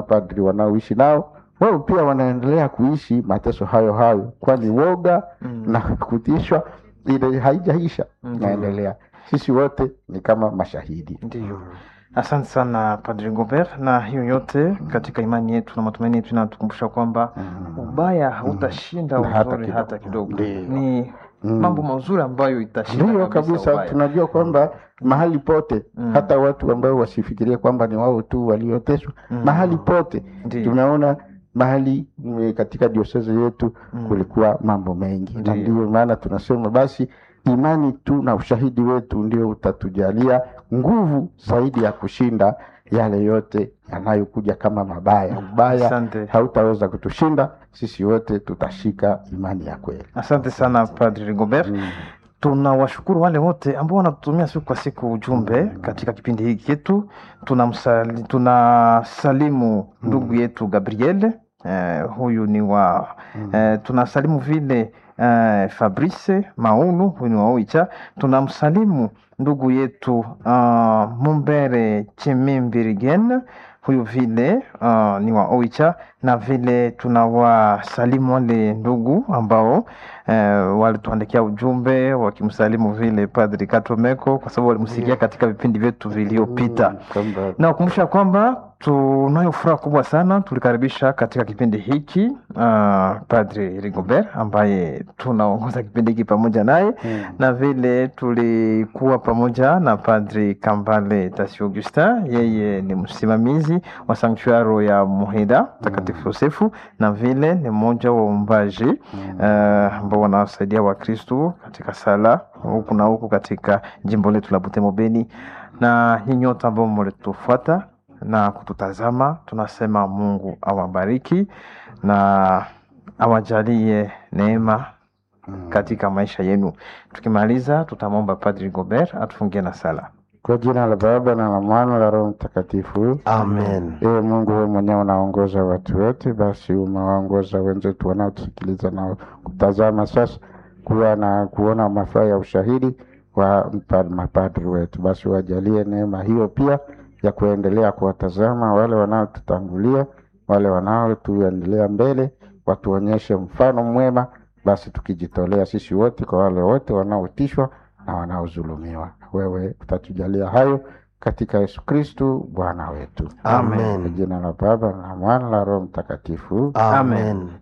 mapadri wanaoishi nao wao pia wanaendelea kuishi mateso hayo hayo, kwani woga Mm. na kutishwa ile haijaisha, Ndiyo. inaendelea. Sisi wote ni kama mashahidi. Ndiyo, asante sana Padri Gobert, na hiyo yote katika imani yetu na matumaini yetu inatukumbusha kwamba ubaya hautashinda Na hata uzuri kidogo. hata kidogo. Ndiyo. Ni Mm. mambo mazuri ambayo itashinda Ndiyo kabisa kabisa, ubaya. tunajua kwamba mahali pote Mm. hata watu ambao wasifikirie kwamba ni wao tu walioteswa Mm. mahali pote Ndiyo. tunaona mahali mm, katika diosezi yetu Mm. kulikuwa mambo mengi, na Ndiyo. ndio maana tunasema basi imani tu na ushahidi wetu ndio utatujalia nguvu zaidi ya kushinda yale yote yanayokuja kama mabaya. Ubaya Asante. hautaweza kutushinda sisi, wote tutashika imani ya kweli. Asante sana Padri Rigobert. Mm. Tunawashukuru wale wote ambao wanatutumia siku kwa siku ujumbe katika kipindi hiki chetu. Tunamsali, tunasalimu ndugu yetu Gabriel eh, huyu ni wa eh, tunasalimu vile eh, Fabrice Maunu huyu ni wa Oicha. Tunamsalimu ndugu yetu uh, Mumbere Chimimbirigen huyu vile uh, ni wa Oicha, na vile tunawasalimu wale ndugu ambao eh, walituandikia ujumbe wakimsalimu vile Padri Katomeko kwa sababu walimsikia katika vipindi vyetu vilivyopita Mm, kwamba nawakumbusha kwamba tunayo furaha kubwa sana tulikaribisha katika kipindi hiki uh, Padri Rigobert ambaye tunaongoza kipindi hiki pamoja naye Mm. na vile tulikuwa pamoja na Padri Kambale Tasi Augustin, yeye ni msimamizi wa sanktuaro ya Muhida Mtakatifu Yosefu, na vile ni mmoja wa waumbaji eh, ambao wanawasaidia Wakristu katika sala huku na huku katika jimbo letu la Butembo Beni, na nyinyi wote ambao mlitufuata na kututazama, tunasema Mungu awabariki na awajalie neema katika maisha yenu. Tukimaliza, tutamwomba Padri Gobert atufungie na sala. Kwa jina la Baba na la Mwana la Roho Mtakatifu. Amen. Ewe Mungu, wewe mwenyewe unaongoza watu wote, basi umewaongoza wenzetu wanaotusikiliza na kutazama sasa, kuwa na kuona mafaa ya ushahidi wa mpa- mapadri wetu, basi wajalie neema hiyo pia ya kuendelea kuwatazama wale wanaotutangulia, wale wanaotuendelea mbele, watuonyeshe mfano mwema, basi tukijitolea sisi wote kwa wale wote wanaotishwa na wanaodhulumiwa. Wewe utatujalia hayo katika Yesu Kristu Bwana wetu. Amen. Kwa jina la Baba na Mwana la Roho Mtakatifu. Amen.